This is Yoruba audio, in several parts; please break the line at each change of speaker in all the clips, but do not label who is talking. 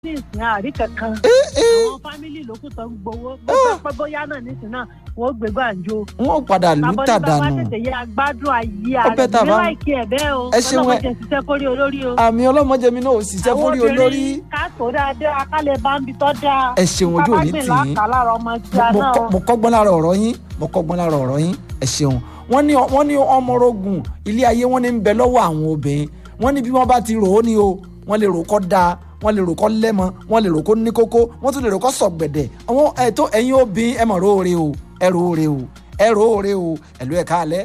ní ìsìn àárí kankan àwọn fámìlì ló kù tó ń gbowó bó pẹ́ bóyá náà nísìn náà wọ́n gbé gbàǹjo.
wọn padà lù ú
bàbá
tàdánù
ní bàbá tètè yẹ agbádùn ayé
Ó bẹ́
ààrẹ
tà
ní
bá-
láìkí ẹ̀ bẹ́ẹ̀ o
Ẹ ṣeun, ẹ-
ọlọ́mọdé ṣiṣẹ́ kórí olórí o.
àmì ọlọ́mọdé mi náà ò ṣiṣẹ́
Àwọn
fórí olórí
obìnrin ká tó dáadáa ká lè bá ń bi tọ́ dáa.
ẹ ṣeun ojú òní
Ká bá
tì
gbìn
yín
láǹkà lára ọmọ tí a
mo
náà.
kọ́- mo kọ́gbọ́n lára ọ̀rọ̀ yín mo kọ́gbọ́n lára ọ̀rọ̀ yín ẹ ṣeun wọ́n ní wọ́n ní ọmọrogùn ilé ayé wọ́n ní ń bẹ lọ́wọ́ àwọn obìnrin wọ́n ní bí wọ́n bá ti rò ó ní o wọ́n lè rò kọ́ dáa wọ́n lè rò kọ́ lẹ́mọ wọ́n lè rò kó ní kókó wọ́n tún lè rò kọ́ sọ̀gbẹ̀dẹ̀ àwọn ẹ̀tọ́ ẹ̀yin obìnrin ẹ mọ̀ róore o ẹ róore o ẹ róore o ẹ̀lú ẹ̀ka alẹ́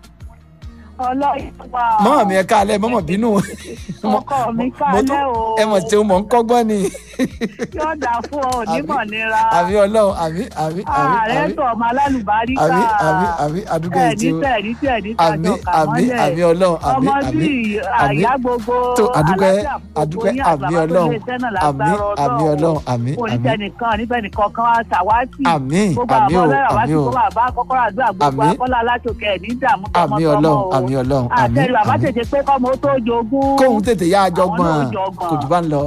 ọlọ́yin wà.
mọ́mọ́ mi ẹ̀ka alẹ́ mọ́mọ́ bínú
ọkọ mi kálẹ̀ o.
ẹ mọ̀ tí o mọ̀ ń kọ́gbọ́n ni
yóò dáa fún ọ onímọ̀ nira.
àbí ọlọ́run àbí àbí àbí
ààrẹ
àbí
tó ọmọ alálùbáríkà.
àbí àbí àbí àdúgbò
ẹ̀ ní
ètò
tẹ̀ ní tẹ̀ ní
àmì
tàjọ
àmì
kàmọ́lẹ̀.
àmì ọlọ́run àmì
ọmọ
àmì
bíi
àmì
àyà gbogbo
tó àdúgbẹ́
àlàáfíà gbogbo
àdúgbẹ́
yín
àmì
àgbàbọ̀
ọlọ́run
ilé iṣẹ́ náà
àmì
lágbára
àmì ọlọ́run àmì àmì
onítẹnìkan níbẹ̀nìkan kan wá ṣàwátì
àmì
gbogbo
àmì
àwọn
o
ọlọ́run wá
àmì
sí
o
gbogbo àbá kọ́kọ́rọ́ àdúrà gbogbo
Àmì.
akọ́lá aláṣọkẹ́ ẹ̀ ní ìdààmú
àmì
tọmọtọmọ
ọlọ́run
o
àmì ọlọ́run àmì
àtẹ̀lù bàbá
àmì
tètè pé kọ́mọ ó tó jogún
kóhun tètè yá
Àwọn
àjọgbọ́n
náà jọgbọ́n.
kò jù bá ń lọ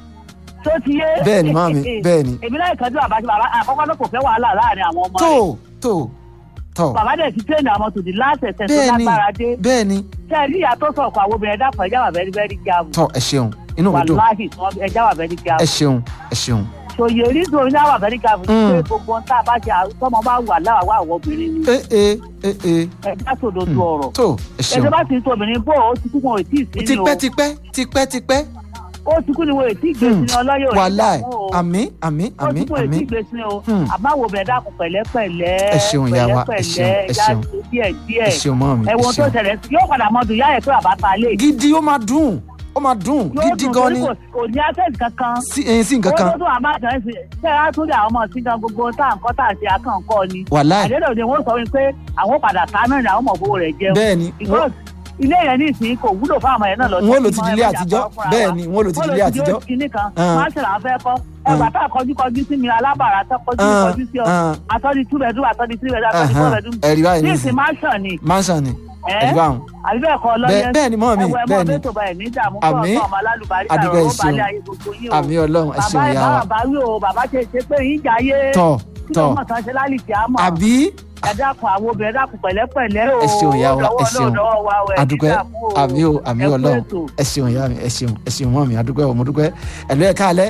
tó ti yé
bẹ́ẹ̀ ni màmí bẹ́ẹ̀ ni
èmi náà ìkànnì bàbá tí bàbá àkọ́kọ́ náà kò fẹ́ wàhálà láàrin àwọn ọmọ
tó
rẹ̀
tó tó
bàbá dẹ̀ ti tẹ̀lé àwọn tòdì láṣẹ̀ṣẹ̀ tó
bẹ́ẹ̀ ni
lágbára dé
bẹ́ẹ̀ ni
ṣe rí ìyá tó sọ̀kọ̀ àwọn obìnrin ẹ̀dá kan ẹ̀já wà bẹ́ẹ̀ bẹ́ẹ̀ jáàmù
tó ẹ ṣeun inú mi dùn
wàláhì ẹ̀já wà bẹ́ẹ̀
ẹ
jáàmù
ṣeun ẹ ṣeun
ṣòye onídùn ní àwọn àbẹ̀rí jáàmù ní
Mm.
pé gbogbo ohun tá a bá ṣe àwọn tọ́mọ bá wà láwàá àwọn obìnrin ni
ẹ ẹ ẹ ẹ
ẹ̀já sòdodo ọ̀rọ̀
tó ẹ ṣeun
ẹ̀jẹ̀ bá ti ń tó obìnrin bó o ti kú wọn ò tí ì sí ni o
tipẹ́ tipẹ́ tipẹ́ tipẹ́
ó ti kú ni wọn ò tí ì gbé sí ni ọlọ́yọ̀ ò ní
wàláì
dààmú o.
àmì àmì
ó
àmì
ti kú wọn ò
àmì
tí ì gbé sí ni o
Hmm.
àbáwo bẹ̀rẹ̀ dákun pẹ̀lẹ́pẹ̀lẹ́
Ẹ ṣeun, ìyá wa, ẹ ṣeun, ẹ
ẹ̀já
ṣeun.
ṣe díẹ̀
ẹ
díẹ̀
ṣeun mọ́ mi ẹ
ẹ̀wọ̀n tó
ṣeun.
ṣẹlẹ̀ sí- yóò padà mọ́ dùn yá ẹ̀ pé bàbá ta lé
gidi ó máa dùn ó máa dùn
yóò
gidi
dùn
gan
torí
ni
kò kò ní access kankan
sí ẹyin sí nǹkan kan
owó tó tún àmà àjọ ẹ̀sìn ṣé á tún lé àwọn ọmọ sí gan gbogbo tá à ń kọ́ tá à ń ṣe akànkọ́ ni
wàláì
àdéhùn ni wọ́n sọ wípé àwọn padà ta náà ni àwọn ọmọ owó rẹ̀ jẹun
bẹ́ẹ̀ ni
because ilé yẹn ní ìsìn kò wúlò fún àwọn yẹn náà lọ
wọ́n lò ti di ilé àtijọ́ bẹ́ẹ̀ ni wọ́n lò ti di ilé àtijọ́
kìíní kan
Ah.
máa ń ṣe làwọn fẹ́ kọ́ ẹgbà tá a kọjú kọjú sí mi alábàárà tó kọjú
Ah,
kọjú sí ọ
ah,
àtọ́jú two bedroom àtọ́jú three bedroom àtọ́jú four
ahan,
bedroom
ẹ̀rí báyìí
ní
ní
ìsìn
ìsìn
máa ń ṣàn ni
mansion ni
ẹ́
ẹ̀rí báwọn
àbí bẹ́ẹ̀ kọ́
bẹ́ẹ̀
lọ́yẹ́
bẹ́ẹ̀ ni mọ́ mi
ẹwọ ẹmọ
bẹ́ẹ̀ ni
bẹ́ẹ̀ tó bá ẹ̀ ní ìdààmú
Àmín.
fún ọmọ alálùbárí
Adúgbò
àrùn ó
ẹ ṣeun.
balẹ̀ ayé gbogbo yín o
àmì ọlọ́run ẹ
bàbá
ṣeun
ẹ̀
ìyá
bá
wa
bàbá wí o bàbá ṣe ṣe pé yín jayé
tọ̀
kí ló
tọ̀
mọ̀ tán ṣe lálì tí a mọ̀
àbí
ẹ dákun àwọn obìnrin ẹ dákun pẹ̀lẹ́pẹ̀lẹ́ o
ẹ ṣeun ìyá wa ẹ
lọ́wọ́
ṣeun
lọ́wọ́ wa o ẹ̀ ní
adúpẹ́
ìdààmú o.
àmì o àmì
Ẹ kú
ọlọ́run
ètò.
ẹ ṣeun ìyá mi ẹ ṣeun ẹ ṣeun mọ́ mi adúpẹ́ o mo dúpẹ́ ẹ̀lú ẹ̀ káalẹ́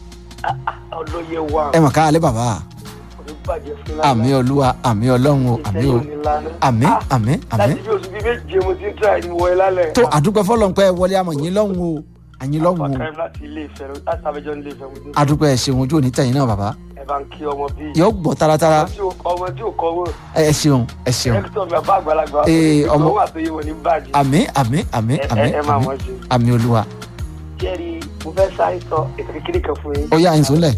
olóye wa
ẹ mọ̀ káalẹ́ bàbá
oníbàjẹ́ fún
àmì olúwa àmì ọlọ́run o àmì o àmì àmì àmì
láti bí oṣù bíi méje mo ti ń try ní wọlé lálẹ́
tó àdúpẹ́ fọlọ́npẹ́ wọlé àmọ̀ yín lọ́hùn o àyín lọ́hùn o
àfàkàrẹ́ láti ilé ìfẹ́ rẹ láti abẹ́jọ́ ilé ìfẹ́ mo ti ń
adúpẹ́ ẹ ṣeun ojú òní tẹ̀yìn náà bàbá
ẹ bá ń kí ọmọ bíi
yóò gbọ́ taratara
ọmọ tí ò- ọmọ tí ò kọ́ wọ́n
ẹ ṣeun ẹ ṣeun
ẹ̀kítọ́ mi àbá àgbàlagbà
Ee, ọmọ-
ọmọ àtòyè wọn ní bàjẹ́
àmì àmì àmì
Ẹ-
àmì
ẹ- ẹ máa
àmì
wọ́n ṣe
àmì olúwa
jẹ́rìí mo fẹ́ sáré sọ ètò kékeré kan fún yín
ó yá àyìn sólẹ̀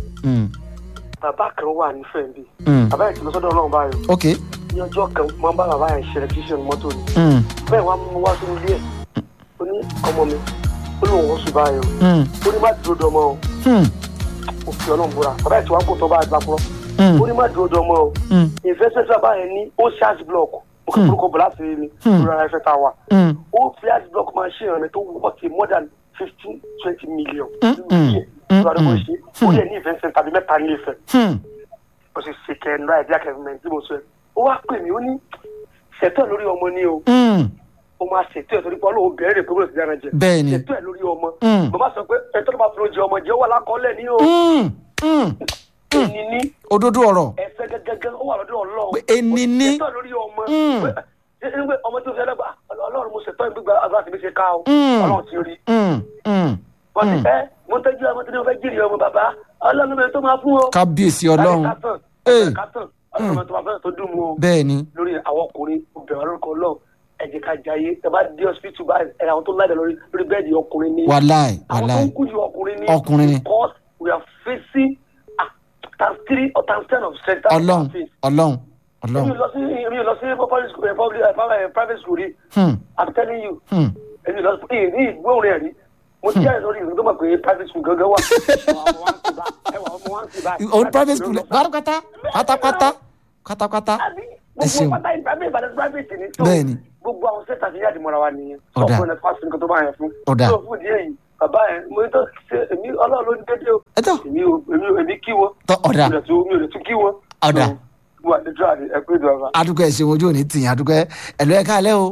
bàbá kan wà nífẹ̀ẹ́ bí
Mm.
bàbá yẹn ti lọ sọ́dọ̀ ọlọ́run báyọ̀
ok
ní ọjọ́ kan máa ń bá bàbá yẹn ṣe electrician mọ́tò ni
Mm,
bẹ́ẹ̀ wá mú wá sínú ilé ẹ̀ ó ní ọmọ mi ó lóun wọ́n sùn báyọ̀
mm,
ó ní má dúró dọmọ o
mm,
ó fi ọlọ́run búra bàbá yẹn ti wá kó tọ́ bá àgbà kúrọ́
mm,
ó ní má dúró dọmọ o
mm,
investment bàbá yẹn ní ó ṣe ice block ó kò kúrúkọ bọ̀ láti rí ni
Hmm.
lórí ara ẹ̀fẹ̀ tá a wà
mm,
ó fi ice block máa ṣe ìrànlẹ́ tó wọ́ọ̀tì more than fifteen twenty million
Mm, mm, mm,
lórí àdúgbò
mm.
ṣe ó yẹ ní ìfẹ́ center tàbí mẹ́ta ní ìfẹ́
mm.
ó sì ṣe kẹrin láì bí akẹ́kọ̀ọ́ tí mo sọ ẹ̀ ó wá pè mí ó ní ṣètò ẹ̀ lórí ọmọ ni o
Mm,
ó máa ṣètò ẹ̀ torí pé ọlọ́run bẹ̀rẹ̀ pé bóyá ti dára jẹ
bẹ́ẹ̀ ni
ṣètò ẹ̀ lórí ọmọ
Mm.
bàbá sọ pé ẹ̀tọ́ ló bá fi oúnjẹ ọmọ jẹ́ ó wà lákọọ́lẹ̀ ní o
Mm, mm.
ẹni ní
òdodo ọ̀rọ̀
ẹ̀fẹ́ gẹ́gẹ́ ó wà lọ́dọ̀ ọlọ́run
Pé ẹni ní.
ṣètò ẹ̀ lórí ọmọ
Mm.
Pé- ṣé- ṣé ọmọ tó fi ẹlẹ́gbà ọlọ́run mo ṣètò ìgbéga àbúrò àti mi ṣe ká o
Mm.
ọlọ́run ti rí
Mm, mm,
wọ́n ti
Mm.
ẹ́ mo tẹ́jú ọmọ tí wọ́n fẹ́ jìrì ọmọ bàbá ọlọ́run mi tó máa fún o
kábíyèsí ọlọ́run
kátàn
Ee.
kátàn ọlọ́run tó máa fẹ́ tó dùn mú o
bẹ́ẹ̀ ni
lórí àwọn ọkùnrin obìnrin lórúkọ ọlọ́run ẹ jẹ́ ká jayé ẹ bá dé hospital báyìí ẹ àwọn tó láìda lórí lórí bẹ́ẹ̀dì ọkùnrin ni
wàláì
àwọn tó
wàláì
ń kú ju ọkùnrin ni
Ọkùnrin ni.
because we are facing ah, times three or times ten of strength that we
ọlọ́run
are facing.
ọlọ́run
èmi
ọlọ́run
ò lọ sí èmi ò lọ sí public school eh, public eh, private eh, private school rí
Hmm,
i'm telling you
hmm.
èmi ò lọ sí èyí ní ìgbóhùn rẹ̀ rí mo ti jáde lórí ìlú tó mọ̀ pé private school gangan wà ọmọ wa ń sì bá ẹwà ọmọ wa ń sì bá
òun private school pátápátá pátápátá pátápátá
àbí
Ẹ ṣeun.
gbogbo pátá yìí private ìbàdàn private ni. So,
Bẹ́ẹ̀ni.
gbogbo àwọn sẹ́ta ti yáàdì mọ́ra wa nìyẹn.
Ọ̀dà.
ọkùnrin náà fásitì nǹkan tó bá yẹn fún.
Ọ̀dà.
tó fún ìdí èyí bàbá yẹn mo ní tó ṣe èmi ọlọ́run ló ní dédé o
ẹ tọ́
èmi ò èmi ò èmi kí wọn
tọ́ ọ̀dà
mi ò tún mi ò lè tún kí wọn.
Ọ̀dà.
mo wà ní dúrà ní ẹgbẹ́ ìjọba.
adúgbò ẹ ṣeun ojú òní tìyàn adúgbò ẹ ẹlò ẹ káalẹ́ o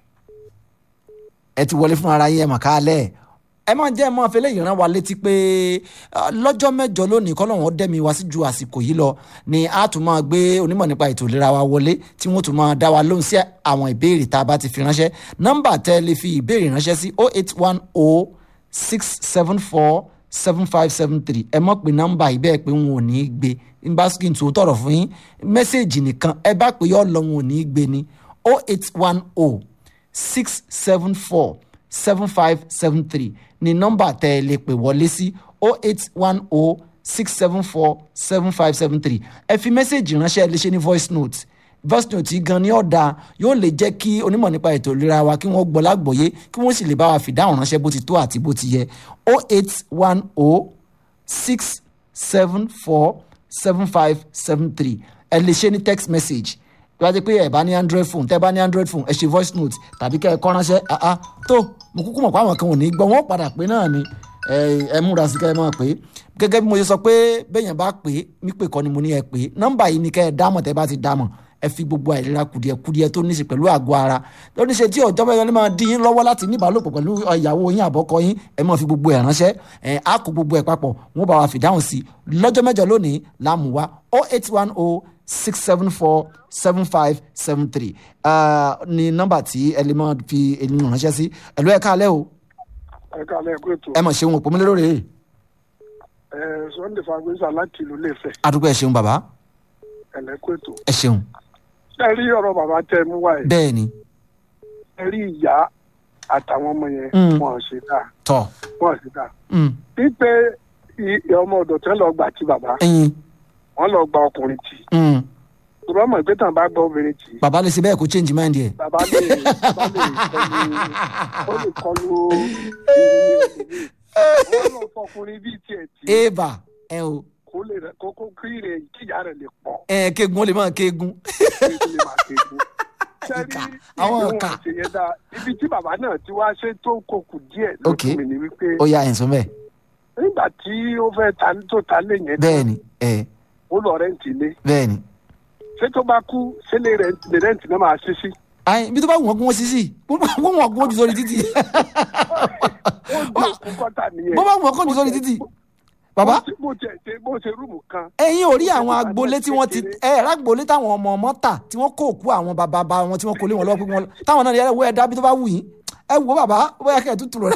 ẹ ti wọlé fún ara yín ẹ mà káalẹ́ ẹ máa jẹ́ ẹ máa fẹlẹ́ yìí rán wa létí pé ah, lọ́jọ́ mẹ́jọ lónìí kọ́lọ́wọ́n dẹ́mi wá sí ju àsìkò yìí lọ ni a tún máa gbé onímọ̀ nípa ètò ìlera wa wọlé tí wọ́n tún máa dá wa lóhùn sí àwọn ìbéèrè tá a bá ti fi ránṣẹ́ nọ́mbà tẹ́ ẹ lè fi ìbéèrè ránṣẹ́ sí 0810 674 7573 ẹ mọ̀ pé nọ́mbà yìí bẹ́ẹ̀ pé wọn ò ní í gbé n bá skin tó tọrọ fún yín mẹ́sẹ̀gì nìkan ẹ bá pè yọ lọ wọn ò ní í gbé ni 0810 674 7573 ni nọ́mbà tẹ́ ẹ lè pè wọlé sí 0810 674 7573 ẹ fi mẹ́sẹ̀gì ránṣẹ́ ẹ lè ṣe ní voice note voice note yìí gan ni ọ̀dà yóò lè jẹ́ kí onímọ̀ nípa ètò ìlera wa kí wọ́n gbọ́ lágbòye kí wọ́n sì lè bá wa fìdáhùn ránṣẹ́ bó ti tó àti bó ti yẹ 0810 six seven four seven five seven three ẹ lè ṣe ní text message bí wàá jẹ́ pé ẹ bá ní android phone tẹ́ bá ní android phone ẹ ṣe voice note tàbí kẹ́ ẹ kọ ránṣẹ́ ah ah tó mo kúkú mọ̀ pé àwọn kan ò ní gbọ́ wọ́n padà pé náà ni ẹ ẹ múra sí kẹ́ ẹ máa pè é gẹ́gẹ́ bí mo ṣe sọ pé bẹ́yẹn bá pè é mí pè kọ́ ni mo ní ẹ pè é nọ́mbà yìí ni kẹ́ ẹ dámọ̀ tẹ́ bá ti dámọ̀ ẹ fi gbogbo àìlera kùdìẹ̀kùdìẹ̀ tó ní í ṣe pẹ̀lú àgọ́ ara tó ní í ṣe tí ọjọ́ bẹ́ẹ̀ ni máa dín yín lọ́wọ́ láti ní ìbálòpọ̀ pẹ̀lú ìyàwó yín àbọ́kọ yín ẹ máa fi gbogbo ẹ̀ ránṣẹ́ ẹ á kó gbogbo ẹ̀ papọ̀ wọ́n bá wa fìdáhùn sí i lọ́jọ́ mẹ́jọ lónìí láàmú wa oh eight one oh six seven four seven five seven three ní nọ́mbà tí ẹ lè máa fi ènìyàn ránṣẹ́ sí ẹ̀lú ẹ̀ káalẹ́ o
ẹ káàlẹ́ ẹ̀kú ètò
ẹ mọ̀ ṣeun òpó mi lérò rèé
ẹ sunday fagbèsà láti ìlú lẹ́fẹ̀
adúgbò ẹ ṣeun bàbá
ẹ̀lẹ́kú ètò.
ẹ ṣeun
ẹ rí ọ̀rọ̀ bàbá tẹ mú wáyé
bẹ́ẹ̀ ni
ẹ rí ìyá àtàwọn ọmọ yẹn
Mm.
wọn ò ṣe dáa
tọ̀
wọn ò ṣe dáa.
mm,
wípé i- ọmọ ọ̀dọ̀ tẹ́ lọ gbà tí bàbá
ẹyin
wọn lọ gba ọkùnrin tì
mm,
ìrọ̀ mọ̀ pé tàn bá gba obìnrin tì
bàbá lè ṣe bẹ́ẹ̀ kó change mind yẹ.
bàbá lè bàbá lè kọlu ó lè kọlu ìrìn wọn lọ fọkùnrin bíi tiẹ̀ tì
eva ẹ o
kó lè rẹ kókó kí rẹ kíyà rẹ lè pọ̀
ẹ kegun ó lè máa kegun.
kí lè máa kéku.
Ìkà, àwọn ìkà.
ṣe yẹn dáa ibi tí bàbá náà ti wá ṣe tó kókù díẹ̀
Ok.
lójú mi ni wípé
ó yà ẹ̀ sọ bẹ́ẹ̀
nígbà tí ó fẹ́ ta tó ta lé yẹn
bẹ́ẹ̀ ni ẹ
ó lọ rẹ́ǹtì ilé
bẹ́ẹ̀ ni.
ṣé tó bá kú ṣé lè rẹ́ǹtì lè rẹ́ǹtì náà máa ṣí sí.
ayi ibi tó bá wù wọ́n kí wọ́n sí sí wọ́n wọ́n kí wọ́n jù sórí títì
ó di òkú kọ́tà nìyẹn.
bó bá wù wọ́n kí wọ́n jù sórí títì. bàbá
Bó ṣe- bó ṣe ṣe bó ṣe rúùmù kan
ẹ̀yin ò rí àwọn agboolé tí wọ́n ti ẹ̀ rágboolé táwọn ọmọ ọmọ tà tí wọ́n kó òkú àwọn bàbá bá wọn tí wọ́n kó lé wọn lọ́wọ́ pé wọ́n táwọn náà yẹ ẹ dábí tó bá wù yín ẹ wò ó bàbá bóyá kẹ́ ẹ̀ tútù rẹ̀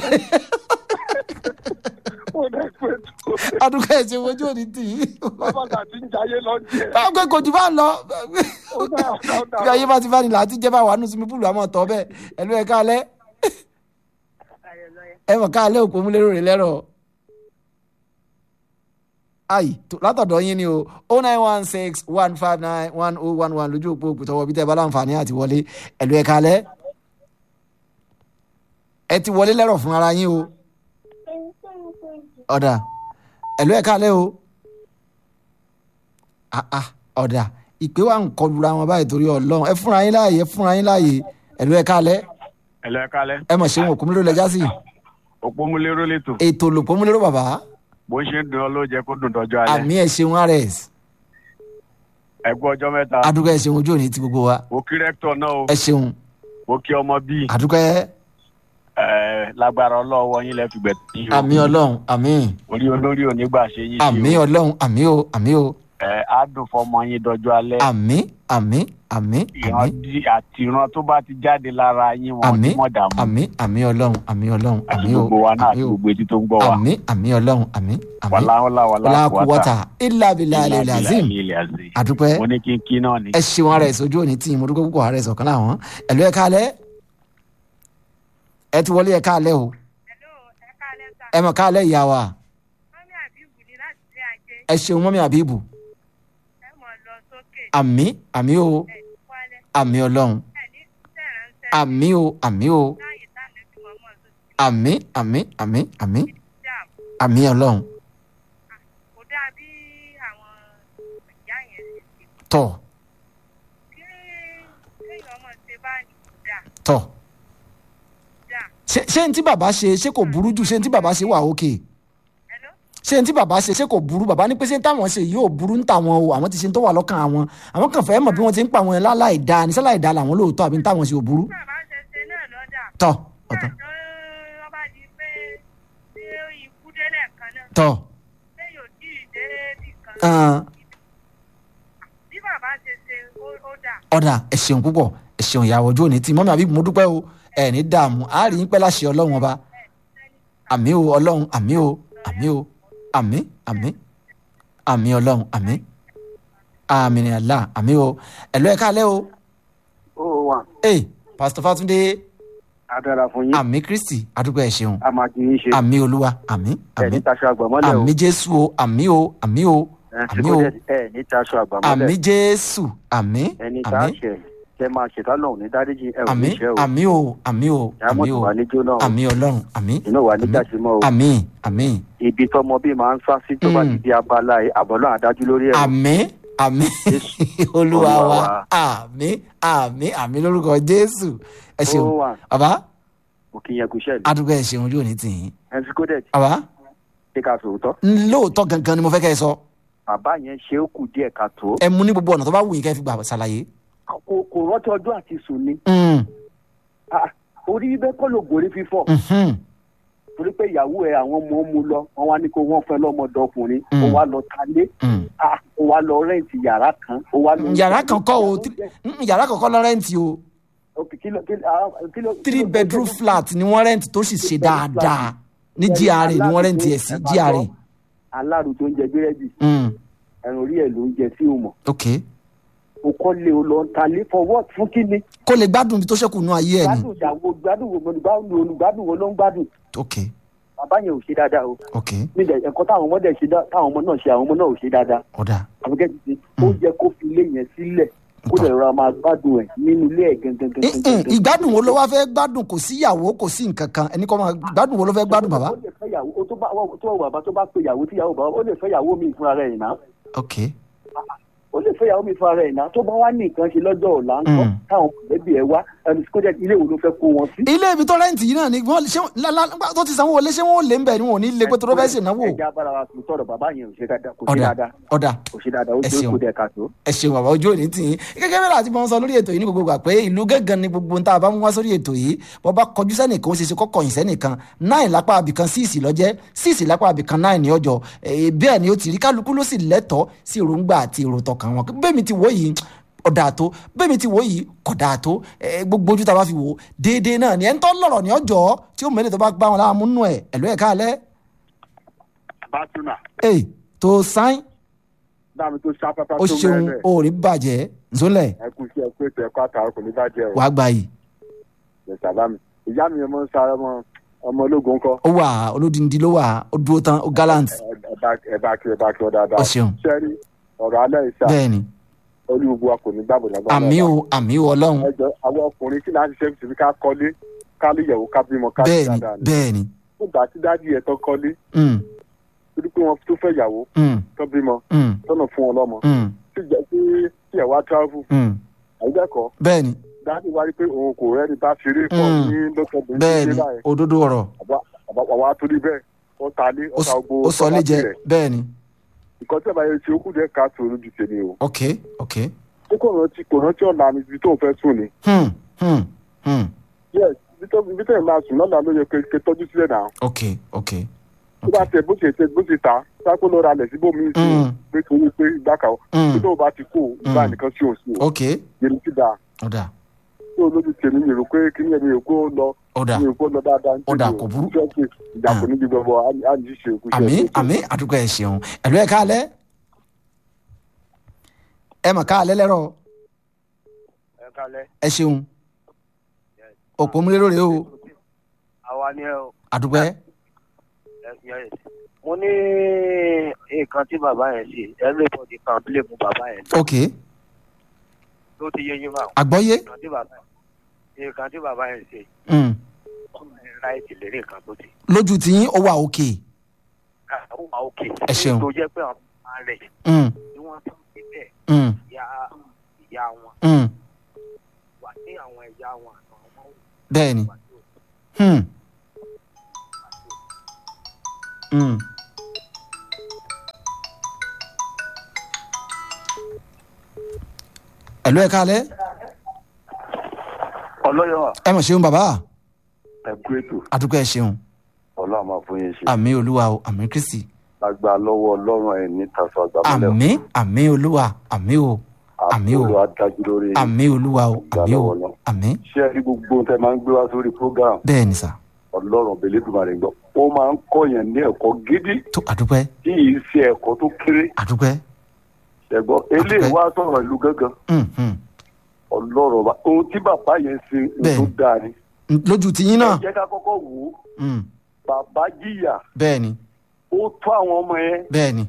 ó dẹ́ pé tó
adúgbò ẹ̀ ṣe wojú òní tì í.
bàbá tàbí ń jayé lọ díẹ̀.
báwo pé kò jù bá ń lọ
ó dá ó dá
bí ayé bá ti bá ní làá ti jẹ́ bá wà nù sinmi púùlù àmọ́ tọ́ bẹ́ẹ̀ ẹ̀lú ẹ̀ káalẹ́ ẹ mọ̀ káalẹ́ òpó múlẹ́rọ̀ rẹ̀ lẹ́rọ̀ ayi tó- látọ̀dọ̀ yín ni o oh nine one six one five nine one oh one one lójú òpó òpùtọ́wọ́ bí tẹ́ ẹ bá láǹfààní àti wọlé ẹ̀lú ẹ̀ káalẹ́ ẹ ti wọlé lẹ́rọ̀ fún ara yín o ọ̀dà ẹ̀lú ẹ̀ káalẹ́ o ah ah ọ̀dà ìpè wa ń kọlura wọn báyìí torí ọlọ́run ẹ fúnra yín láàyè ẹ fúnra yín láàyè ẹ̀lú ẹ̀ káalẹ́
ẹlẹ kalẹ
ẹ mọ̀ ṣé wọn òkú mílò lẹ́jà sí
òpómúlérò lẹtọ
ètò olùkọ́ múlẹ́rọ̀ bàbá
bó ṣe ń dun ọ ló jẹ kó dùn dọjọ́ alẹ́
àmì ẹ̀ ṣeun rs
ẹ kú ọjọ́ mẹ́ta
adúgbò ẹ̀ ṣeun ojú òní ti gbogbo wa
mo kí rẹ́kítọ̀ náà o
ẹ ṣeun
mo kí ọmọ bíi
adúgbò ẹ̀
ẹ lágbára ọlọ́wọ́ yín lẹ́ fi gbẹ̀ tí o
àmì ọlọ́run àmì
orí olórí onígbà ṣe yín
àmì
sí o
ọlọ́run àmì o àmì o
ẹ á dùn fọmọ yín dọjọ́ alẹ́
àmì àmì àmì
ìran
àmì
dí- àti ìran tó bá ti jáde lára yín wọn
àmì
ní mọ̀ dààmú
àmì àmì ọlọ́run àmì ọlọ́run
àti
àmì o
gbogbo wa náà
àmì
àti
o
gbogbo etí tó ń gbọ́ wa
àmì àmì ọlọ́run àmì àmì
wàláhùlà
wàlá
wàláhùwàtà
kúwọ́tà ilà bìlà ilẹ̀ azim adúpẹ́
mo ní kí n kí náà ni
ẹ ṣeun ara ẹ sojú òní tí mo dúpẹ́ púpọ̀ ara ẹ sọ̀kan láwọn ẹ̀lú ẹ káalẹ́ ẹ ti wọlé ẹ káalẹ́ o ẹ mọ̀ káalẹ́ ìyá wa ẹ ṣeun mọ́mí àbíbù àmì àmì o àmì ọlọ́run àmì o àmì o àmì àmì àmì àmì àmì ọlọ́run
kò dáa bí àwọn ìyá yẹn ṣe ṣe
tọ̀
kí kéèyàn ọmọ ṣe bá ní kò dáa
tọ̀
dáa
ṣé ṣé ṣé n tí bàbá ṣe ṣé kò burú jù ṣé n tí bàbá ṣe wà òkè
Hello?
ṣé n tí bàbá ṣe ṣé kò burú bàbá ní pé ṣé n táwọn ṣe yìí ò burú ń tàwọn o àwọn ti ṣe ń tó wà lọ́kàn àwọn àwọn kan fẹ́ mọ̀ bí wọ́n ti ń pa àwọn láláì dáa ní sáláì dáa làwọn lóòótọ́ àbí n táwọn ṣe ò burú
bàbá ṣe ṣe náà lọ́dà.
tọ́ ọ̀tọ̀
wọ́n bá di pé ṣé ikú délẹ̀ kan náà
tọ́
ṣé yóò tí ì dé bì kan
ẹ̀ẹ́n,
bí bàbá ṣe ṣe ó- ó dà.
ọ̀dà ẹ ṣeun púpọ̀ ẹ ṣeun ìyàwó ojú òní tí mọ́mí àbí mo dúpẹ́ o ẹ̀ ní dààmú a rí yín pẹ́ láṣẹ ọlọ́run ọba àmì o ọlọ́run àmì o àmì o àmì àmì àmì ọlọ́run àmì àmì ní àlá àmì o ẹ̀lọ́ ẹ̀ka alẹ́ o
ó wà
ee pásítọ̀ fátúndé
á dára fún yín
àmì kristi àdúgbò ẹ̀ ṣeun
a máa kì í ṣe
àmì olúwa àmì
ẹ
àmì
ní taṣọ àgbàmọ́lẹ̀ o
àmì jésù o àmì o àmì o
ẹ
àmì
tí
o
kò dé ẹ ní taṣọ
àmì
àgbàmọ́lẹ̀
jésù àmì
ẹni tá a
àmì
ṣe kẹ máa ṣètà lọ́hùn ní dáríjì ẹ ò
àmì
ní ṣe o
àmì o àmì o àmì
ìyàmọ̀tò
o
wà ní jóná o
àmì ọlọ́run àmì
inú wà ní jàṣímọ́ o
àmì àmì
ibi tọmọ bíi máa ń sá sí tó bá
Mm.
ti di abala yìí àbọ̀lọ́ àdájú lórí ẹ̀ o.
àmì àmì
Jésù.
olúwa
Olúwa
wa
wa.
àmì àmì àmì lórúkọ jésù ẹ ṣeun
ó wà
bàbá
òkè yẹn kò ṣẹlẹ̀
àdúgbò ẹ ṣeun ojú òní tì yín
ẹ ti kó dẹ̀
bàbá
ṣe ká sòótọ́
lóòótọ́ gangan ni mo fẹ́ kẹ́ ẹ sọ
bàbá yẹn ṣe ó kù díẹ̀ ká tó
ẹ mú ní gbogbo ọ̀nà tó bá wù yín kẹ́ ẹ fi gbà ṣàlàyé.
kò kò rántí ọjọ́ àti sùn ni
Mm,
Ah, orí bíbẹ́ kọ́ ló gòrí fífọ́
mhm,
torí pé ìyàwó ẹ àwọn ọmọ mu lọ wọn wá ní kó wọn fẹ́ lọ́mọdé ọkùnrin
Mm.
ó wá lọ talé
mm.
Ah, ó wá lọ rẹ́ǹtì yàrá kan ó wá lọ.
yàrá kan kọ́ o tí- mm, yàrá kan kọ́ lọ rẹ́ǹtì o
Ok, kí ló- kí ló- ah, kí ló-
three
kí ló-
bedroom flat ni wọ́n rẹ́ǹtì tó sì ṣe dáadáa ní
Ẹni
GRA ni wọ́n
aláàrù
rẹ́ǹtì ẹ̀
tó-
sí
ẹ máa
GRA.
gbọ́, aláàrù tó ń jẹ búrẹ́dì
Mm,
ẹran orí ẹ̀ ló ń jẹ sí òmò
ok
o kọ́ lé o lọ ń talé for what fún kíni
kó lè gbádùn ibi tó ṣẹ́kù nú ayé ẹ̀ ni
gbádùn ìyàwó gbádùn wo olùgbádùn olùgbádùn wo ló ń gbádùn
ok
bàbá yẹn ò ṣe dáadáa o
ok
nílẹ̀ ẹ̀kọ́ táwọn ọmọdé ṣe dá táwọn ọmọ náà ṣe àwọn ọmọ náà ò ṣe dáadáa
ọ̀dà
àbúkẹ́ ti ṣe ó yẹ kó fi ilé yẹn sílẹ̀ kó lè rọra máa gbádùn ẹ̀ nínú ilé ẹ̀ gangan gangan
Mm, mm, ìgbádùn wo ló wá fẹ́ gbádùn kò sí ìyàwó kò sí nǹkan kan ẹni kọ́ máa gbádùn wo ló fẹ́ gbádùn bàbá
ó lè fẹ́ yàwó ó tó bá tó wà bàbá tó bá pe yàwó tí yàwó bàbá ó lè fẹ́ yàwó mi fúnra rẹ̀ ìná
ok
ó lè fẹ́ yàwó mi fúnra rẹ̀ ìná tó bá wá ní nǹkan ṣe lọ́jọ́ ọ̀la ń kọ́
Mm.
táwọn mọ̀lẹ́bí ẹ̀ wá ẹni kó jẹ́ ilé wo ló fẹ́ kó wọn sí.
ilé ibi tó rẹ́ǹtì yìí náà ni wọ́n ṣé la- la- nígbà tó ti sanwó wọlé ṣé wọ́n ò lé ń bẹ̀ ni wọ́n ò ní lé pé tó ló fẹ́ ṣènáwó
ẹja bára wa sùn tọrọ bàbá yẹn ò ṣe dáadáa kò ṣe
ọ̀dà
dáadáa
ọ̀dà
kò ṣe dáadáa ó
Ẹ
jẹ́
ṣeun.
kó dẹ̀ ká tó.
ẹ ṣeun bàbá ojú òní tì yín gẹ́gẹ́ bẹ́ẹ̀ láti máa ń sọ lórí ètò yìí ní gbogbo ìgbà pé ìlú gángan ni gbogbo nta bá mú wá sórí ètò yìí bọ́ bá kọjú sẹ́nìkan ó ṣe ṣe kọ́kọ́ yìn sẹ́nìkan náì lápá abìkan síìsì lọ́jẹ́ síìsì lápá abìkan náì ní ọjọ́ Eh, bẹ́ẹ̀ ni ó ti rí kálukú ló sì lẹ́tọ̀ọ́ sí èròǹgbà àti èrò tọkàn wọn bẹ́ẹ̀ mi ti wò yìí ọ̀dà tó bẹ́ẹ̀ mi ti wò yìí kọ̀dà tó Eh, gbogbo ojú ta bá fi wò ó déédéé náà ni ẹ̀ ń tọ́ lọ̀rọ̀ ní ọjọ́ tí ó mẹ́lẹ̀ tó bá gbá wọn láàmú nù ẹ̀ ẹ̀lú ẹ̀ káalẹ́
bátúnà
ẹ̀ tó sáín
dáàmú tó sáfáfá
ó
tó
ṣeun
mẹ́rẹ̀
ó rí bàjẹ́ nzólẹ̀
ẹ kú sí ẹ pé ètò ẹ̀kọ́ àtàwọn kò ní bàjẹ́ o
wàá gbà yìí
ẹ sábà mi ìyá mi ọmọ ń sáré ọmọ ọmọ ológun kọ
ó wà olódìndín ló wà ó dúró tán ó gallant
ẹ bá ẹ bá kí ẹ bá kí ọ dáadáa
Ó ṣeun.
sẹ́rí ọ̀rọ̀ alẹ́ ìṣá
bẹ́ẹ̀ ni
olúwo wa kò ní gbàgbọ́ lágbàdo
àmì o àmì o ọlọ́run
ẹjọ àwọn ọkùnrin kí láti ṣe fi ká kọ́lé ká lè yẹ̀wò ká bímọ ká
bẹ́ẹ̀
sí
ni
dáadáa ni
bẹ́ẹ̀ ni
nígbà tí dáàdi ẹ̀ tán kọ́lé
Mm,
torí pé wọ́n tó fẹ́ yàwó
mm,
tó bímọ
mm,
tọ́nà fún wọn lọ́mọ
mm,
tí jẹ́ tí tí ẹ̀ wá travel
mm.
àyíkẹ́kọ̀ọ́
bẹ́ẹ̀ ni
dáàdi wá rí pé òun kò rẹ́ni bá ṣeré pọ̀
Mm.
ní lọ́sọ̀dún
bẹ́ẹ̀ ni òdodo ọ̀rọ̀
àwa torí bẹ́ẹ̀ ó ta lé
ó
ó ta
s-
gbogbo
ó sọ lé jẹ bẹ́ẹ̀ ni
nǹkan tí ẹ̀ bá yẹ ṣe ó kù díẹ̀ ká tó lójú tèmi o
ok ok
ó kò rántí kò rántí ọ̀la mi ibi tó ń fẹ́ sùn ni
hmm, hmm, hmm.
yes ibi tó ibi tó ẹ̀ máa sùn lọ́la ló yẹ kó kó tọ́jú sílẹ̀ náà
ok ok
tó bá tẹ bó ṣe tẹ bó ṣe ta sáko lọ́ra lẹ̀ síbòmí sí
Mm.
pé kí wọ́n pé ìgbà kan
Mm.
tó tó bá ti kó ìgbà
Mm.
nìkan sí òsì o
ok
yẹnu ti da
ọ̀dà
tó lójú tèmi mi rò pé kí ni ẹ̀mí èkó lọ
ọ̀dà
mi ò kó lọ dáadáa
Ó dà, kò burú.
ṣọ́ọ̀ṣì ìjà kò ní bí gbogbo á ní ṣe òkú ṣe
àmì
òkú.
àmì àdúgbò ẹ̀ ṣeun ẹ̀lú ẹ̀ káalẹ́ ẹ mà káalẹ́ lẹ́rọ̀
ẹ kalẹ
ẹ ṣeun òpó múlẹ̀ lórí o
àwa ni ẹ o
àdúgbò ẹ̀
ẹ yes. mo ní nǹkan tí bàbá yẹn ṣe everybody kan lè mú bàbá yẹn
ok
ló ti yé yín bá
àgbọ́yé
nǹkan tí bàbá nǹkan tí bàbá yẹn ṣe
Mm.
ọmọ yẹn láìsí lérí nǹkan tó ti
lójú tiyín ó wà òkè
ó wà òkè
Ẹ ṣeun.
tó jẹ́ pé àwọn ọmọ rẹ̀
Mm,
tí wọ́n tún síbẹ̀
mm,
ìyá ìyá wọn
mm.
wà ní àwọn ìyá wọn àtàwọn ọmọ
bẹ́ẹ̀ ni
wà ní òkú
Hmm, Mm. ẹ̀lú ẹ̀ka alẹ́
ọlọ́yọ̀
ẹ mọ̀ ṣeun bàbá
ẹ̀kú ètò
àdúgbò ẹ̀ ṣeun
ọlọ́run máa fún yín ṣe
àmì olúwa o àmì kristi
lágbá lọ́wọ́ ọlọ́run ẹ̀ ní taṣọ àgbàmọ́lẹ̀
àmì àmì olúwa àmì o àmì o
àbúrò adájú lórí
àmì olúwa o àmì o àmì
ṣé ẹ rí gbogbo tẹ máa ń gbé wá sórí program
bẹ́ẹ̀ ni sà
ọlọ́run ọ̀bẹ̀lẹ́dùmarè gbọ́ ó máa ń kọ́yàn ní ẹ̀kọ́ gidi
tó àdúpẹ́
tí yìí ṣe ẹ̀kọ́ tó kéré
àdúpẹ́
ṣẹ̀gbọ́n eléyìí wá sọ̀rọ̀ ìlú gángan
Mm, mm.
ọlọ́run ọba ohun tí bàbá yẹn ṣe ohun tó
Bẹ́ẹ̀ni.
dáa ni
Mm, lójú tiyín náà
jẹ́ ká kọ́kọ́ wò ó
Mm,
bàbá jìyà
bẹ́ẹ̀ ni
ó tó àwọn ọmọ yẹn
bẹ́ẹ̀ ni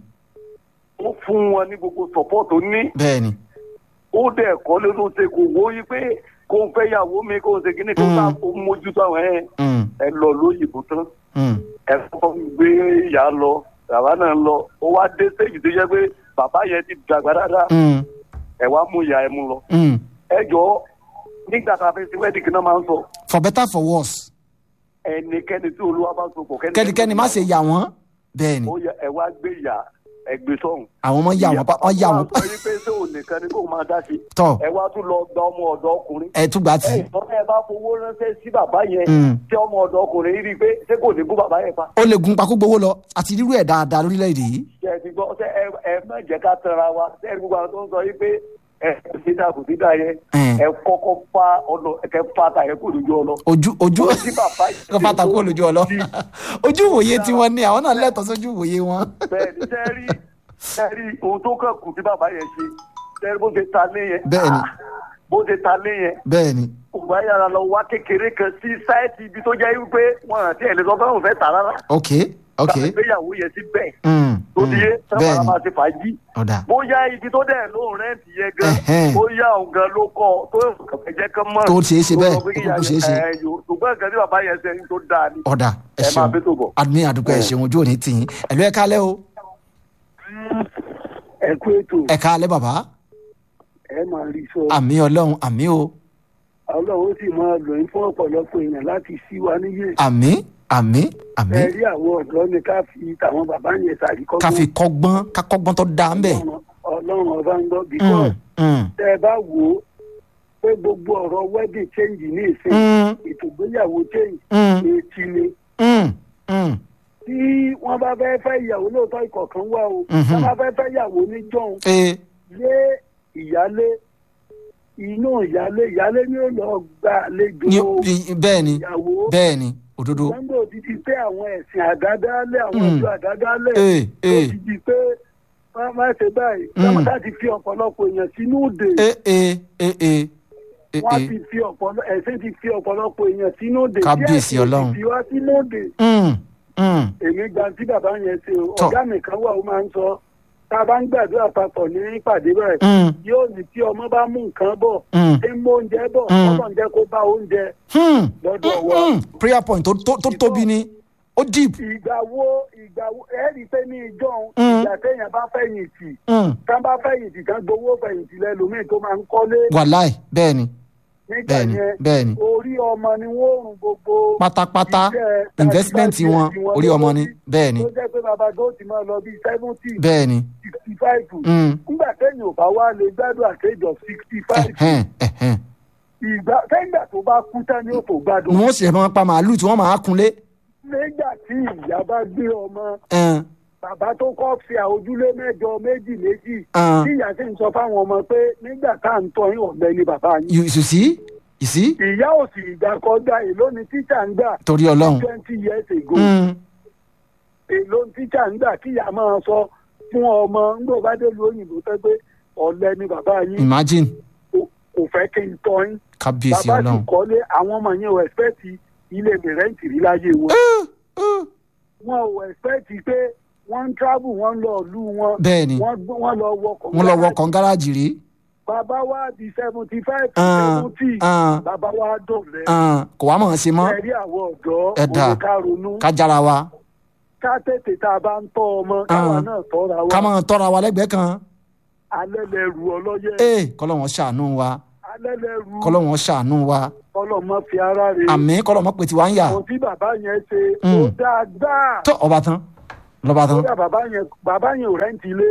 ó fún wọn ní gbogbo support tó ní
bẹ́ẹ̀ ni
ó dẹ̀ kọ́ ló ló ṣe kò wó yí pé kó ń fẹ́ yàwó mi kó ń ṣe kíní kó ń
Mm.
bá kó ń mójútó àwọn ẹ̀
Mm,
ẹ lọ lóyìnbó tán
mm.
ẹ kọ́kọ́ gbé ìyá lọ bàbá náà lọ ó wá dé stage tó yẹ pé bàbá yẹn ti dàgbà dáadáa
Mm,
ẹ wá mú ìyá ẹ mú lọ
mm.
ẹ jọ nígbà tá a fẹ́ sí wedding kí náà máa ń sọ
for better for worse
ẹnikẹ́ni tí olúwa bá so pọ̀
kẹ́nikẹ́ni má ṣe yà wọ́n bẹ́ẹ̀ ni
ó yẹ ẹ wá gbé ìyá ẹ gbé sọ́hùn.
àwọn ọmọ yà wọ́n pa wọ́n yà wọ́n
sọ yí pé ṣé òun nìkan ni kó máa dá sí.
tọ̀
ẹ wá tún lọ gba ọmọ ọ̀dọ́ ọkùnrin.
ẹ tún gbà tì
ẹ ìtọ́ ẹ bá fowó ránṣẹ́ sí bàbá yẹn
Mm.
tí ọmọ ọ̀dọ́ ọkùnrin rí i pé ṣé kò ní kú bàbá yẹn pa.
ó lè gun pakú gbowó lọ àti rírú ẹ̀ dáadáa lórílẹ̀‐èdè yìí
ṣe ti gbọ́ ṣe ẹ ẹ má jẹ́ ká tẹ̀ra wa ṣe ẹ gbogbo àwọn tó ń sọ yí pé ẹ kò sí dáa kò sí dáa yẹn
Mm.
ẹ kọ́kọ́ fa ọlọ ẹ fa ta yẹn kò lójú ọlọ.
ojú ojú
Ó ti bàbá yìí
kó fata kó lójú ọlọ ojú ìwòye tiwọn ni àwọn náà lẹ́tọ̀ọ́ sójú ìwòye wọn.
bẹ́ẹ̀ni sẹẹri sẹẹri ohun tó kàn kù tí bàbá yẹn ṣe sẹẹri bó ṣe ta lé yẹn
Bẹ́ẹ̀ni.
ah, bó ṣe ta lé yẹn
bẹ́ẹ̀ ni
ògbà yàrá lọ wá kékeré kan sí sáìtì ibi tó jẹ́ wípé wọn àti ẹ̀ lè sọ fẹ́ràn fẹ́ tà rárá
ok ok
tàbí gbéyàwó yẹn sí bẹ́ẹ̀
Mm,
tó ti yé
mm. bẹ́ẹ̀
sábà
ni
máa ṣe fàájì
ọ̀dà
bóyá ibi tó dẹ̀ lóun rẹ́ǹtì yẹn gan
Ẹ̀hẹ́n.
bóyá òun gan ló kọ́ tó kẹ̀kẹ́ jẹ́ kán mọ̀
Tó ṣeé ṣe bẹ́ẹ̀,
tó sọ pé
tó
kíyà
kúkú ṣeé ṣe.
ẹ̀, yòó- ṣùgbọ́n nǹkan tí bàbá yẹn ṣe ń tó dáa ni
ọ̀dà ẹ
ẹ máa
ṣeun
bẹ́ tó bọ̀.
adúmí àdúgbò ẹ ṣeun ojú òní tì yín ẹ̀lú ẹ̀ kálẹ̀ o
ẹ kú ètò
ẹ̀ kálẹ̀ bàbá
ẹ máa rí sọ
àmì ọlọ́run àmì o
ọlọ́run ó sì máa lò yín fún ọ̀pọ̀lọpọ̀ èèyàn láti sí wa níyè
àmì àmì àmì
ẹ rí àwọn ọ̀dọ́ ni ká fi tàwọn bàbá yẹn ṣàríkọ́gbọ́n
ká fi kọ́gbọ́n ká kọ́gbọ́n tó dáa ń bẹ̀.
Ọlọ́run- ọlọ́run ọba ń gbọ́
Mm,
because
mm,
tẹ ẹ bá wò ó pé gbogbo ọ̀rọ̀ wedding change ní ìsìn
mm,
ètò ìgbéyàwó change
mm,
etí ni
mm, mm.
tí wọ́n bá fẹ́ fẹ́ ìyàwó lóòótọ́ ìkọ̀kan wà o
Mhm.
wọ́n bá fẹ́ fẹ́ ìyàwó ní jọ̀hún
ee
lé ìyálé inú ìyálé ìyálé ni ó lọ gba àlejò
ní ní- bẹ́ẹ̀ ni
ìyàwó
bẹ́ẹ̀ ni òdodo
gbọ́ngàn ti di pé àwọn ẹ̀sìn àdádálẹ̀ àwọn
Mm.
ọjọ́ àdádálẹ̀
ee
ó
ee
ti di pé wọ́n máa ṣe báyìí
Mm.
wọ́n máa ti fi ọ̀pọ̀lọpọ̀ èèyàn sínú òde
ee ee ee ee ee
wọ́n
ee
ti fi ọ̀pọ̀lọpọ̀ ẹ̀sìn ti fi ọ̀pọ̀lọpọ̀ èèyàn sínú òde
Kábíyèsí
díẹ̀ sí
Ọlọ́run.
ti fi wá sínú òde
Mm, mm.
èmi gba tí bàbá yẹn ṣe o
Tọ́.
ọ̀gá mi kan wà ó máa ń sọ tá a bá ń gbàdúrà papọ̀ ní ìpàdé báyìí
Mm,
yóò ní tí ọmọ bá mú nǹkan bọ̀
mm,
tí ń mú oúnjẹ bọ̀
Mm.
ọmọ ń jẹ́ kó bá oúnjẹ
hmm,
lọ́dọ̀ wa.
mm. prayer point tó tó tó tóbi ni ó deep
ìgbà wo ìgbà wo ẹ rí i pé ní ìjọ
Mm.
ìgbà téèyàn bá fẹ̀yìntì
Mm.
tán bá fẹ̀yìntì tán gbowó fẹ̀yìntì lẹ́lòmíì tó máa ń kọ́lé
wàláì bẹ́ẹ̀ ni
nígbà
bẹ́ẹ̀ ni
yẹn
bẹ́ẹ̀ ni
orí ọmọ ni wọ́n rùn gbogbo
pátápátá
iṣẹ́
investment
thirty
wọn
five
orí ọmọ ni bẹ́ẹ̀ ni
tó jẹ́ pé bàbá tó ti máa lọ bíi seventy
bẹ́ẹ̀ ni
sixty five
Mm.
nígbà téèyàn ò bá wá lè gbádùn àtẹ́jọ sixty five
ẹ̀hẹ́n ẹ̀hẹ́n
ìgbà téèyàn tó bá kú tán ni ó tó gbádùn
ni wọ́n sì máa pa màálù tí wọ́n máa kunlé
nígbà tí ìyá bá gbé ọmọ
ẹn,
bàbá tó kọ́ fi àwòjúlé mẹ́jọ méjì méjì
ẹn.
tí ìyá sì ń sọ fáwọn ọmọ pé nígbà tá à ń tọ́ yín ọ̀lẹ ni bàbá yín.
you you see you see
ìyá ò sì ìgbà kọjá èló ni tíṣà ń gbà
torí ọlọ́run
twenty years ago
Mm,
èló ni tíṣà ń gbà kí ìyá máa sọ fún ọmọ ńgbò bá dé lu òyìnbó tẹ́ pé ọ̀lẹ ni bàbá yín
imagine
kò- kò fẹ́ kí n tọ́ yín.
kábíyèsí
bàbá sì
ọlọ́run
kọ́lé àwọn ọmọ yẹn ò ẹ̀spẹ́tì ilé mi rẹ́ǹtì rí láyé wọn. wọn ò ẹ̀spẹ́tì pé wọ́n ń travel wọ́n ń lọ ìlú wọn
bẹ́ẹ̀ ni
wọ́n gbọ́- wọ́n lọ wọkọ̀
wọ́n lọ wọkọ̀ gáràjì rí
bàbá wa di seventy five
Ah,
seventy
ah.
bàbá wa dùn rẹ
ẹn, kò wá mọ̀ ọ́n ṣe mọ́
ẹ̀rí àwọn ọ̀dọ́
Ẹ dà.
òun ká ronú
ká jára wa
ká tètè tá a bá ń tọ́ ọmọ káwa
Ah.
náà tọ́ra
ká
wa
máa tọ́ra wa lẹ́gbẹ̀ẹ́ kan
alẹ́ lẹ ru ọlọ́yẹ
ee kọ́lọ́wọ́n ṣàánú wa
alẹ́ lẹ ru
kọ́lọ́wọ́n ṣàánú wa
ọlọ́mọ fi ara rè
àmì kọ́lọ́wọ́n pè tí wá ń yà
ohun tí bàbá yẹn ṣe
Mm.
ó dáadáa
tó ọba tán lọ́ba tán.
kódà bàbá yẹn bàbá yẹn ò rẹ́ǹtì ilé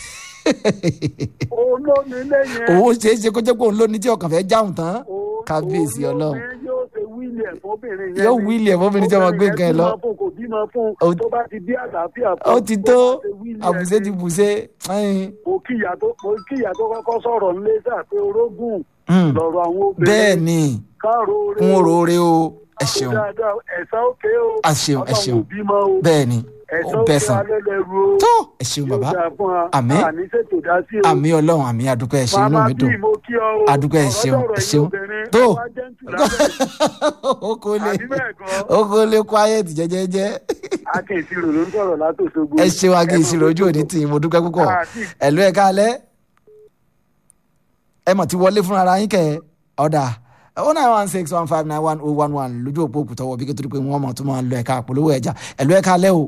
olómi ilé yẹn
owó ṣeé ṣe kó jẹ́ pé òun ló ní tí ọkàn fẹ́ jáhùn tán
o-
kábíyèsí ọlọ́run.
olómi yóò ṣe wíìlì ẹ̀ fóbìnrin yẹn
Yóò
ni.
wíìlì ẹ̀ fóbìnrin tí ọmọ gbé nǹkan ẹ̀ lọ.
Obìnrin yẹn bímọ fún, kò bímọ fún
Ó-
tó bá ti bí àlàáfíà fún
ó ti
kó
tó
máa ṣe wíìlì ẹ̀
àbùsẹ́
ni.
ti bùsẹ́ ẹ̀yìn.
mo kíyà tó mo kíyà tó kọ́kọ́ sọ̀rọ̀ nílé sà pé orógùn
Hmm.
lọ̀rọ̀ àwọn obìnrin
bẹ́ẹ̀ ni
káàró oore
kún
o.
òróore o ẹ
Kó
ṣeun
dáadáa ẹ̀sán òkè o
A ṣeun, ẹ ṣeun.
Ọlọ́run ò bímọ o
bẹ́ẹ̀ ni
ẹ̀sán
ó
òkè
bẹ́ẹ̀ sàn
alẹ́lẹ́rú o
tó ẹ ṣeun
yóò
bàbá
dáa fún wa
Àmín.
àní ṣètò dá sí o
àmì ọlọ́run àmì adúpẹ́ ẹ ṣeun inú
màmá
mi
bí
dùn
mo kí ọ o
Adúpẹ́, ẹ ṣeun,
ọ̀rọ̀
ẹ
ẹ̀yin
ṣeun.
obìnrin,
Tó.
ẹ wá gentle lábẹ́
ó kó lè
àbí bẹ́ẹ̀ kọ́
ó kó lè quiet jẹ́jẹ́jẹ́
akin ìṣirò ló ń sọ̀rọ̀ látòṣogbo
ẹ ṣeun agi ìṣirò ojú òní tì í mo dúpẹ́ púpọ̀
Àti-
ẹ̀lú ẹ̀ káalẹ́ ẹ mọ̀ ti wọlé fúnra ara yín kẹ́ ẹ ọ̀dà oh nine one six one five nine one oh one one lójú òpó òkú tọwọ́ bí kí torí pé wọ́n mọ̀ tó máa lọ ẹ̀ka àpolówó ẹja ẹ̀lú ẹ̀ káalẹ́ o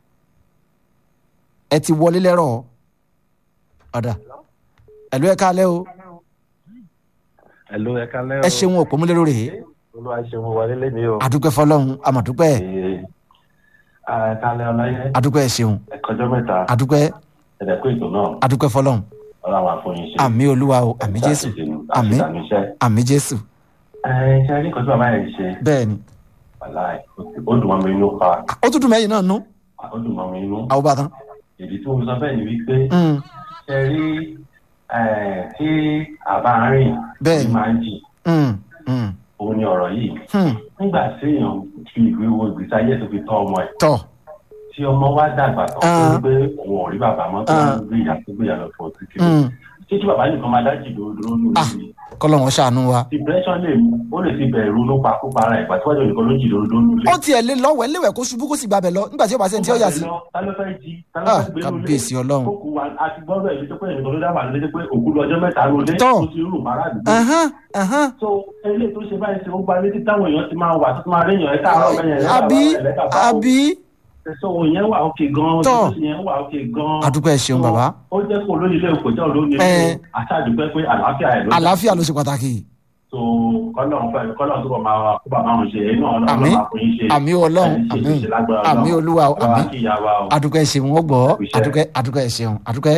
ẹ ti wọlé lẹ́rọ̀ ọ̀dà ẹ̀lú ẹ̀ káalẹ́ o
Hello, ẹ kálẹ́ o.
ẹ ṣeun òpó múlẹ̀ lórí
Olúwa ṣeun wọlé lẹ́ni o.
adúpẹ́ fọlọ́run amọ̀dúpẹ́
Ee, ẹ kálẹ́ ọláyé.
adúpẹ́ ṣeun
Ẹ kọjọ́ mẹ́ta.
adúpẹ́
Ẹ̀dẹ̀kú ètò náà.
adúpẹ́ fọlọ́run
Ọlọ́run àfọyín ṣe.
àmì olúwa o àmì jésù àmì
Àmín.
àmì jésù
Ẹ ṣe rí nǹkan tí bàbá yẹn ṣe.
bẹ́ẹ̀ ni
Wàláì, ó dùn mọ́ mi inú pa.
ó tún dùn mẹ́yìn náà nú
Ó dùn mọ́ mi inú.
àwọn bá tán.
Ìdí tí mo fi sọ bẹ́ẹ̀ ni wípé
Mm,
ṣe rí ẹ̀, tí àbá rìn
Bẹ́ẹ̀ ni.
máa ń jì.
mm, mm,
Òun ni ọ̀rọ̀ yìí.
mm.
Nígbà tí èèyàn fi ìwé wo ìgbésí ayé tó fi tọ́ ọmọ ẹ̀.
tọ́
tí ọmọ wa dàgbà tán
Ah.
tó ń gbé òun ò rí bàbá mọ́ tó
Ah.
ń gbé ìyá tó gbé ìyá lọ fún ọtí kiri
mm,
títí bàbá nìkan máa dájì dúró dúró nù
Ah.
níbi
kọ́lọ́wọ́n ṣàánú wa.
depression lè mú ó lè fi bẹ̀rù ló pa kó para ìgbà tí wọ́n jọ nìkan ló jì dúró dúró nù
ó tiẹ̀ lé lọ́wọ́ ẹlẹ́wẹ̀ kó ṣubú kó sì gbàbẹ̀ lọ nígbà tí ó bá sẹ́ni tí ó yà sí.
ta ló fẹ́ jí ta ló
Ah,
fẹ́ gbé nulẹ̀
kábíyèsí ọlọ́run.
kókù wa àti gbọ́dọ̀ ẹ̀ lójú pé ẹnìkan ló dábàá lójú pé òkú lọ́jọ́ mẹ́ta ló dé
Tọ́.
tó ti rú màrá àdúgbò
Ẹ̀hán, ẹ̀hán.
so eléyìí tó ṣe báyìí ṣe ó gba létí táwọn èèyàn ti máa wà tó ti máa réyàn ẹ̀ káàárọ̀ bẹ́yẹn ẹ̀
àbí àbí
ẹ̀sọ́ òun yẹn wà òkè gan-an
Tọ́.
tó yẹn wà òkè gan-an
adúpẹ́ ṣeun bàbá
ó jẹ́ kó lóyún ilé òkò jẹ́ olóyún ilé
Ẹ.
àṣàdùpẹ́ pé àlàáfíà ẹ̀ ló dá.
àlàáfíà ló ṣe pàtàkì.
so kọ́lọ́n fẹ́ kọ́lọ́n tó bọ̀ máa wà kó bàbá wọn ṣe inú ọ̀nà
Àmín.
ọlọ́run àfọyín ṣe
àmì ọlọ́run
ẹni ṣe
àmì
ṣe lágbára
àmì
Ọlọ́run.
olúwa o,
Bàbá
àmì
kí ìyá wa o.
adúpẹ́ ṣeun wọ́n gbọ́
Iṣẹ́.
adúpẹ́ adúpẹ́ ṣeun adúpẹ́.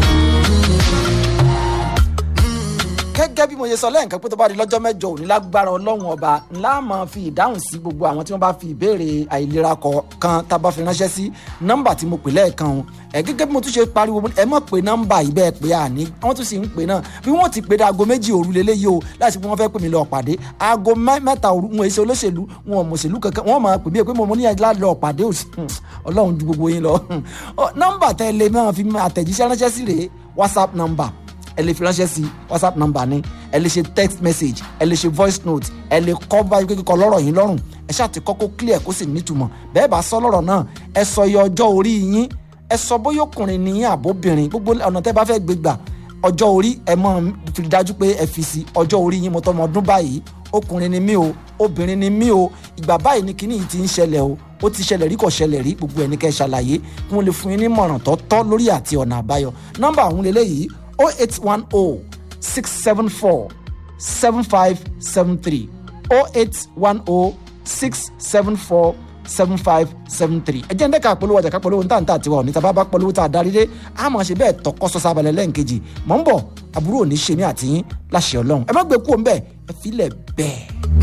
gẹ́gẹ́ bí mo ṣe sọ lẹ́ǹkan pé tó bá di lọ́jọ́ mẹ́jọ òní lágbára ọlọ́run ọba ńlá máa fi ìdáhùn sí gbogbo àwọn tí wọ́n bá fi ìbéèrè àìlera kọ̀ọ̀kan tá a bá fi ránṣẹ́ sí nọ́mbà tí mo pè lẹ́ẹ̀kan o ẹ̀ gẹ́gẹ́ bí mo tún ṣe pariwo mo ní, ẹ mọ̀ pé nọ́mbà yìí bẹ́ẹ̀ pé àní wọ́n tún sì ń pè náà bí wọ́n ti pè dé aago méjì òru lélẹ́yìí o láti pé wọ́n fẹ́ pè mí lọ pàdé aago mẹ́- mẹ́ta òru wọn èso olóṣèlú wọn ò mọ̀ṣèlú kankan wọ́n máa pè mí pé mo mọ níyànjú láti lọ pàdé òsì ọlọ́run ju gbogbo yín lọ Ọ, nọ́mbà tẹ́ ẹ lè máa fi àtẹ̀jíṣẹ́ ránṣẹ́ sí rèé whatsapp number ẹ lè fi ránṣẹ́ sí whatsapp number ni ẹ lè ṣe text message ẹ lè ṣe voice note ẹ lè kọ́ báyìí pé kíkọ lọ́rọ̀ yín lọ́rùn ẹ ṣáà ti kọ́kọ́ clear kó sì nítumọ̀ bẹ́ẹ̀ bá sọ lọ́rọ̀ náà ẹ sọ iye ọjọ́ orí yín ẹ sọ bóyá ọkùnrin ni yín àbóbìnrin gbogbo ọ̀nà tẹ́ bá fẹ́ gbé gbà ọjọ́ orí ẹ mọ̀ fi dájú pé ẹ fi sí ọjọ́ orí yín mo tọ́ ọmọ ọdún báyìí ọkùnrin ni mí o obìnrin ni mí o ìgbà báyìí ni kíní yìí ti ń ṣẹlẹ̀ o ó ti ṣẹlẹ̀ rí kò ṣẹlẹ̀ rí gbogbo ẹni kẹ́ ẹ ṣàlàyé kí wọ́n lè fún yín ní mọ̀ràn tó tọ́ lórí àti ọ̀nà àbáyọ nọ́mbà ọ̀hún lélẹ́yìí o eight one o six seven four seven five seven three o eight one o six seven four seven five seven three ẹ jẹ́ ń dẹ́ka polówó ọjà ká polówó ní tàǹtà tiwa òní tàbá bá polówó tá a darí dé a máa ṣe bẹ́ẹ̀ tọkọ sọ sábàlẹ̀ lẹ́ǹkejì mọ̀ ń bọ̀ àbúrò òní ṣe mí àtìyín láṣẹ ọlọ́run ẹ má gbé kú òun bẹ́ẹ̀ ẹ filẹ̀ bẹ́ẹ̀.